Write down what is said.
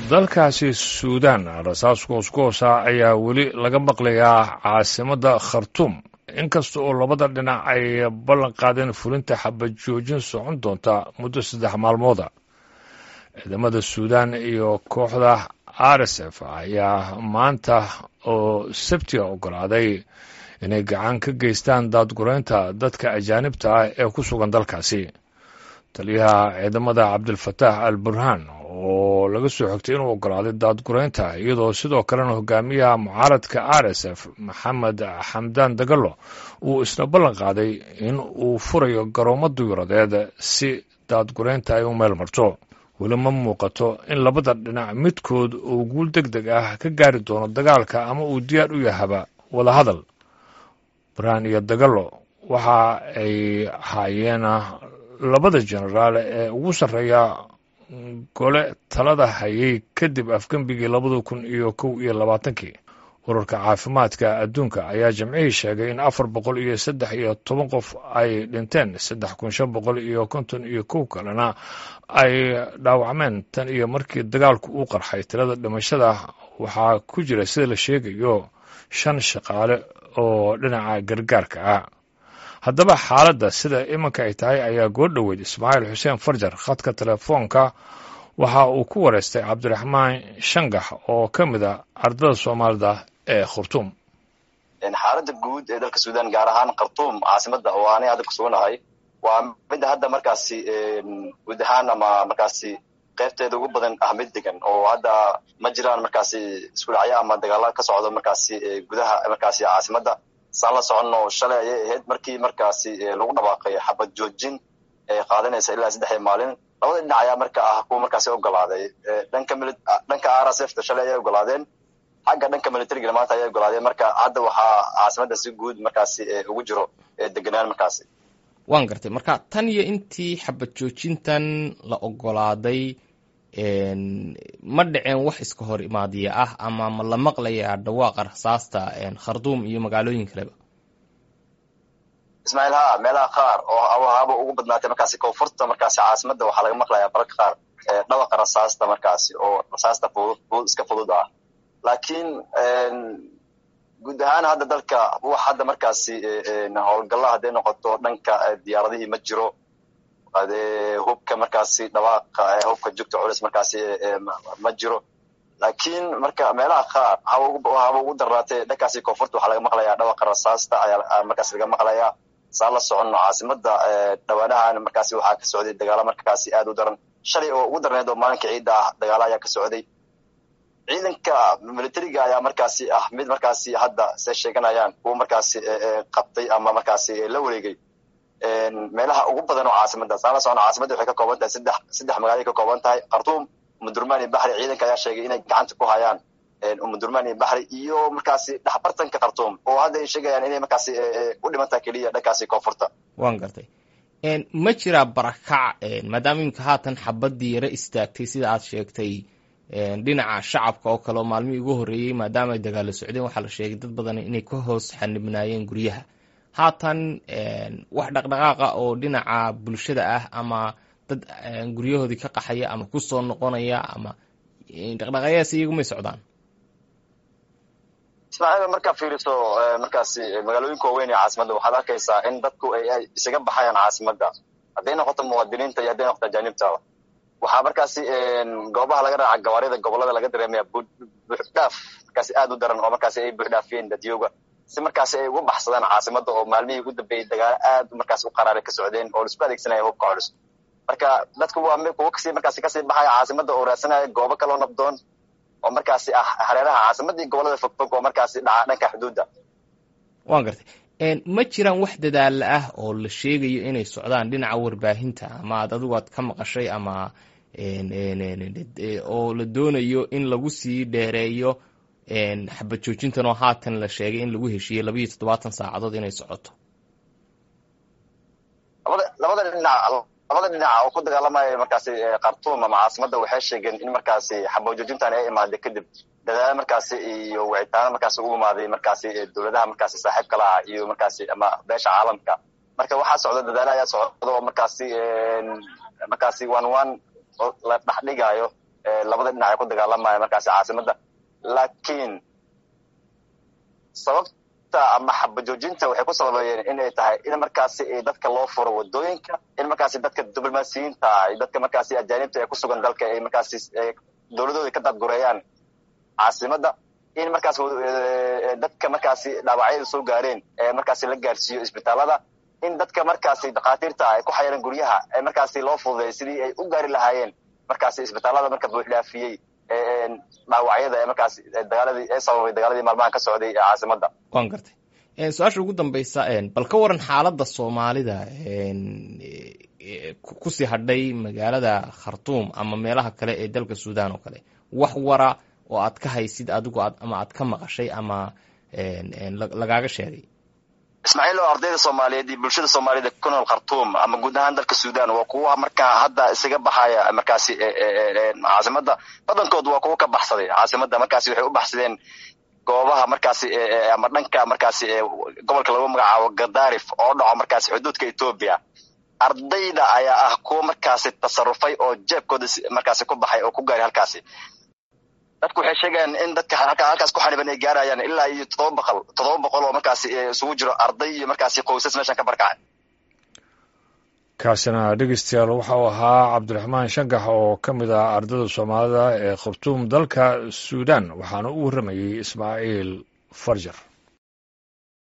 dalkaasi suudaan rasaas goosgoosa ayaa weli laga maqlayaa caasimadda khartuum inkasta oo labada dhinac ay ballan qaadeen fulinta xabad joojin socon doonta muddo saddex maalmooda ciidamada suudaan iyo kooxda r s f ayaa maanta oo sabtiga ogolaaday inay gacan ka geystaan daadgureynta dadka ajaanibta ah ee ku sugan dalkaasi taliyaha ciidamada cabdilfataax al burhaan oo laga soo xogtay inuu ogolaaday daadgureynta iyadoo sidoo kalena hogaamiyaha mucaaradka r s f maxamed xamdaan dagalo uu isna ballan qaaday in uu furayo garoomo duyuradeed si daadgureynta ay u meel marto weli ma muuqato in labada dhinac midkood uu guul deg deg ah ka gaari doono dagaalka ama uu diyaar u yahaba wada hadal burhaan iyo dagalo waxa ay haayeen labada jenaraal ee ugu sarreeya gole talada hayay kadib afgembigii labada kun iyo kow iyo labaatankii ururka caafimaadka adduunka ayaa jimcihii sheegay in afar boqol iyo saddex iyo toban qof ay dhinteen saddex kun shan boqol iyo konton iyo kow kalena ay dhaawacmeen tan iyo markii dagaalku uu qarxay tirada dhimashada waxaa ku jira sida la sheegayo shan shaqaale oo dhinaca gargaarka ah haddaba xaaladda sida iminka ay tahay ayaa goo dhoweyd ismaaciil xuseen farjar khadka telefoonka waxa uu ku wareystay cabdiraxmaan shangax oo ka mid a ardada soomaalida ee khurtuum xaaladda guud ee dalka suudaan gaar ahaan khartuum caasimada oo aanay hadda ku suganahay waa midda hadda markaasi guud ahaan ama markaasi qaybteeda ugu badan ah mid degan oo hadda ma jiraan markaasi isku dhacyo ama dagaala ka socdo markaasi gudaha markaasi caasimada saan la soconno shalay ayay ahayd markii markaasi lagu dhawaaqay xabad joojin ee qaadanaysa ilaa saddexdii maalin labada dhinac ayaa marka ah kuwa markaasi ogolaaday dhanka dhanka r s f ta shalay ayay ogolaadeen xagga dhanka militariga maanta ayay ogolaadeen marka hadda waxaa caasimada si guud markaasi ugu jiro deganaan markaasi waan gartay marka tan iyo intii xabad joojintan la ogolaaday ma dhiceen wax iska hor imaadiya ah ama ma la maqlayaa dhawaaqa rasaasta kharduum iyo magaalooyin kaleba ismaaciil ha meelaha qaar oo haba ugu badnaatay markaasi koonfurta markaasi caasimada waxaa laga maqlayaa bararka qaar dhawaqa rasaasta markaasi oo rasaasta fudud iska fudud ah laakiin guud ahaan hadda dalka wax hadda markaasi howlgalla hadday noqoto dhanka diyaaradihii ma jiro hubka markaasi dhawaaqa hubka jugta culis markaasi ma jiro laakiin marka meelaha qaar haba ugu darnaatay dhankaasi koonfurta waxaa laga maqlayaa dhawaqa rasaasta ayaa markaasi laga maqlayaa saan la soconno caasimada dhawaanahan markaasi waxaa ka socday dagaalo markaasi aad u daran shalay oo ugu darneed oo maalinka ciidda ah dagaalo ayaa ka socday ciidanka militariga ayaa markaasi ah mid markaasi hadda say sheeganayaan kuwa markaasi qabtay ama markaasi la wareegay meelaha ugu badan oo caasimada saan la socno caasimada waxay ka kooban tahay saddex saddex magaalay ka kooban tahay khartuum umudurmaan iyo baxri ciidanka ayaa sheegay inay gacanta ku hayaan umudurmaan iyo baxri iyo markaasi dhexbartanka khartuum oo hadda ay sheegayaan inay markaasi u dhiman tahay keliya dhankaasi koonfurta waan gartay ma jiraa barakac maadaama iminka haatan xabadii yaro istaagtay sida aad sheegtay dhinaca shacabka oo kale oo maalmihii ugu horreeyey maadaama ay dagaalo socdeen waxaa la sheegay dad badan inay ka hoos xanibnaayeen guryaha haatan wax dhaqdhaqaaqa oo dhinaca bulshada ah ama dad guryahoodii ka qaxaya ama ku soo noqonaya ama dhaqdhaqaaqyaas iyagu may socdaan ismaaciil markaa fiiriso markaasi magaalooyinka waaweyn ee caasimada waxaad arkaysaa in dadku ay isaga baxayaan caasimada hadday noqoto muwaadiniinta iyo hadday noqoto ajaanibtaba waxaa markaasi goobaha laga raaca gawaarida gobolada laga dareemaya buuxdhaaf markaasi aad u daran oo markaasi ay buuxdhaafiyeen dadyooga si markaasi ay uga baxsadaan caasimada oo maalmihii ugu dambeeyey dagaalo aad markaasi u qaraaray ka socdeen oo laisku adeegsanaya hubka culus marka dadku waa kuwa kasii markaasi kasii baxaya caasimada oo raadsanaya goobo kaloo nabdoon oo markaasi ah hareeraha caasimadii gobolada fogfog oo markaasi dhaca dhanka xuduudda waan gartay ma jiraan wax dadaalla ah oo la sheegayo inay socdaan dhinaca warbaahinta ama ad adigu aad ka maqashay ama oo la doonayo in lagu sii dheereeyo xabad joojintan oo haatan la sheegay in lagu heshiiyey labayo toddobaatan saacadood inay socoto labada dhinac labada dhinac oo ku dagaalamaya markaasi khartuum ama caasimada waxay sheegeen in markaasi xabad joojintan ay imaaday kadib dadaalo markaasi iyo wicitaano markaasi u imaaday markaasi dowladaha markaasi saaxiibka la ah iyo markaasi ama beesha caalamka marka waxaa socda dadaalo ayaa socda oo markaasi markaasi one one la dhexdhigayo labada dhinac ay ku dagaalamayaan markaasi caasimadda laakiin sababta ama xabajoojinta waxay ku sababeeyeen inay tahay in markaasi dadka loo furo wadooyinka in markaasi dadka diblomaasiyiinta dadka markaasi ajaanibta ee ku sugan dalka ay markaasi dowladooda ka daadgureeyaan caasimadda in markaas dadka markaasi dhaawacyada soo gaareen ee markaasi la gaarsiiyo isbitaalada in dadka markaasi dhakhaatiirta ay ku xayiran guryaha ee markaasi loo fududay sidii ay u gaari lahaayeen markaasi isbitaalada marka buuxdhaafiyey dhaawacyada ee markaasi dagaaladii ee sababay dagaaladii maalmahan ka socday ee caasimadda waan gartay su-aasha ugu dambaysa bal ka waran xaaladda soomaalida kusii hadhay magaalada khartuum ama meelaha kale ee dalka sudan oo kale wax wara oo aad ka haysid adigu ama aad ka maqashay ama lagaaga sheegay ismaaciil oo ardayda soomaaliyeed iyo bulshada soomaaliyed ee ku nool khartuum ama guud ahaan dalka sudan waa kuwa markaa hadda isaga baxaya markaasi caasimadda badankood waa kuwa ka baxsaday caasimadda markaasi waxay u baxsadeen goobaha markaasi ama dhanka markaasi gobolka lagu magacaabo gadarif oo dhaco markaasi xuduudka etoobiya ardayda ayaa ah kuwa markaasi tasarufay oo jeebkooda markaasi ku baxay oo ku gaaray halkaasi dadku waxay sheegayaan in dadka halkaas ku xaniban ay gaarayaan ilaa iyo todoba boqol todoba boqol oo markaasi isugu jiro arday iyo markaasi qoysas meeshan ka barkacay kaasina dhegeystayaal waxau ahaa cabdiraxmaan shangax oo ka mid ah ardayda soomaalida ee khartuum dalka suudan waxaana u warramayey ismaaciil farjar